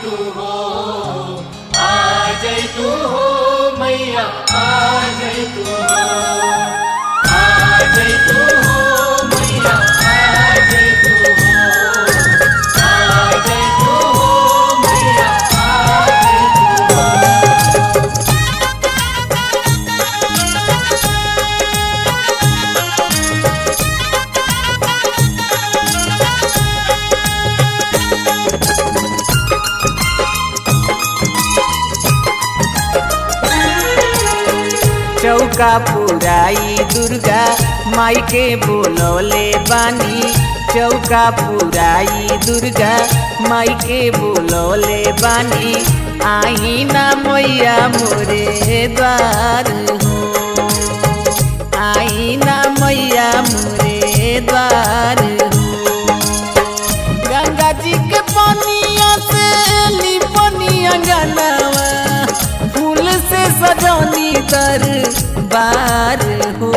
तू हो आ जाई तू हो मैया आ जाई तू हो आ जाई तू हो मैया आ जाई तू हो आ जाई तू हो मैया आ जाई तू हो चौका पुराई दुर्गा माई के बोलौले बानी चौका पुराई दुर्गा माई के बोलौले बानी आई ना मैया मोरे द्वार हो आई ना मैया मोरे द्वार हो गंगा जी के पनिया से लिपनिया गनवा फूल से सजौनी दर बार हो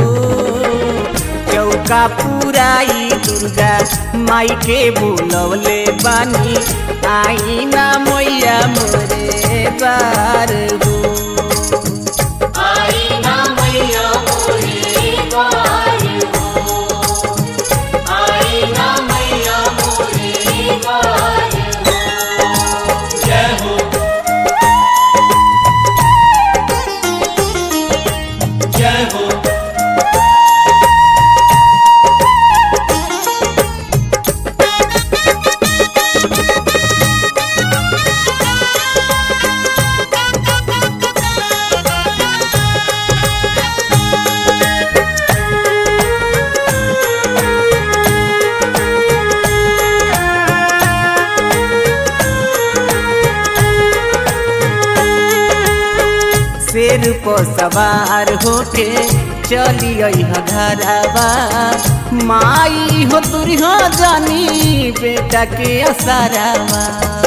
चौका पुराई दुर्गा माई के बुलवले बानी आई ना मैया मोरे बार हो आई ना मैया मोरी द्वार हो आई ना मैया मोरी द्वार हो जय हो जय हो शेर पर सवार होके चली घरवा माई हो तुरहा जानी बेटा के असरावा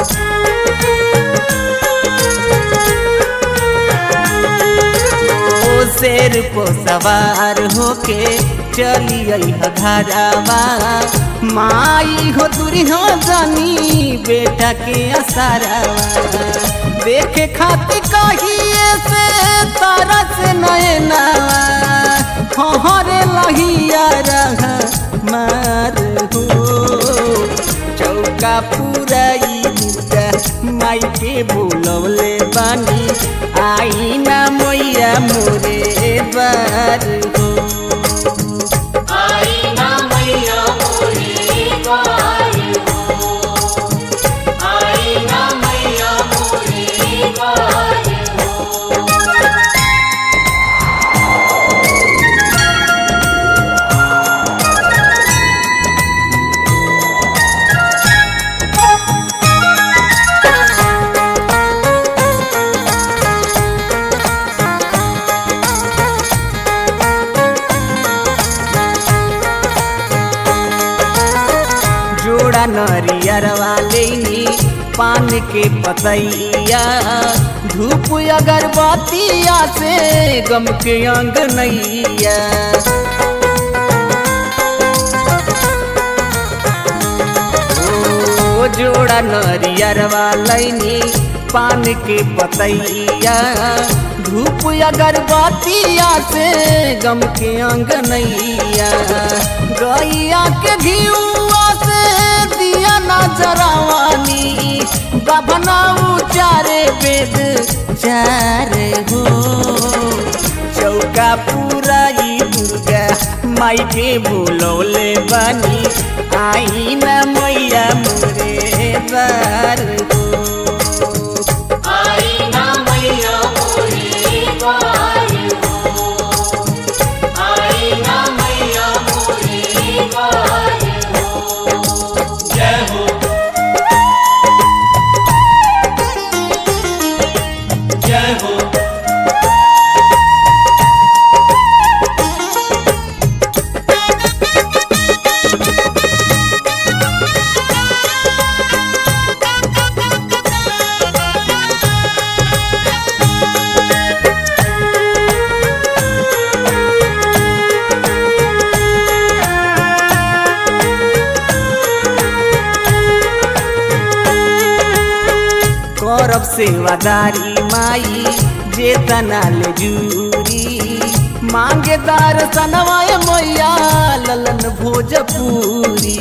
ओ शेर पर सवार होके चली घरवा माई हो तुरहा जानी बेटा के असरावा देखे खातिर कहिए से तारा से नयनावा हरे लहिया रह मार हो चौका पुराई दुर्गा माई के बोलवले बानी आई ना मैया मोरे बार हो आई ना मैया मोरी द्वार हो आई ना मैया मोरी द्वार हो जोड़ा नरियर वाले पान के पतैया धूप अगरबत्तिया से गम के अंग नैया ओ जोड़ा नरियर वाले पान के पतैया धूप अगरबत्तिया से गम के अंग नैया गैया के घियुआ से दिया नजरवानी बभना चारे वेद चारे हो चौका पुराई दुर्गा माई के बोलौले बानी आई ना मैया मोरे बार हो आई ना मैया मोरी द्वार हो आई ना मैया मोरी द्वार हो जय हो जय हो करब सेवादारी माई जे तनाल जूरी मांगे दर्शनवाय मैया ललन भोजपुरी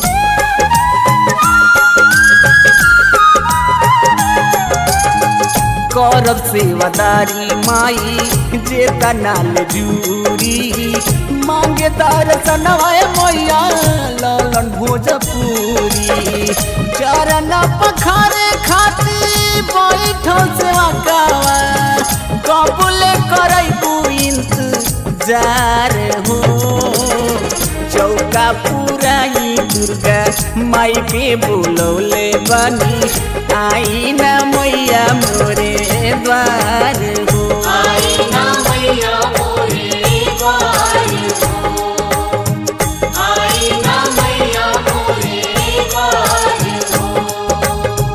करब सेवादारी माई जे तनाल जूरी मांगे दर्शनवाय मैया ललन भोजपुरी चरण पखारे खाती बैठो सेवा कावा कबूले करैबू इंतजार हो चौका पुराई दुर्गा माई के बोलौले बनी आई ना मैया मोरे द्वार हो आई ना मैया मोरे द्वार हो आई ना मैया मोरे द्वार हो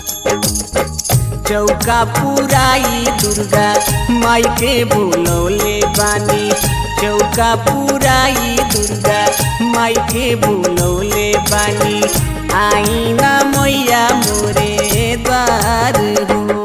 चौका पुराई दुर्गा माई के बोलौले बानी चौका पुराई दुर्गा माई के बोलौले बानी आई ना मैया मोरे द्वार हो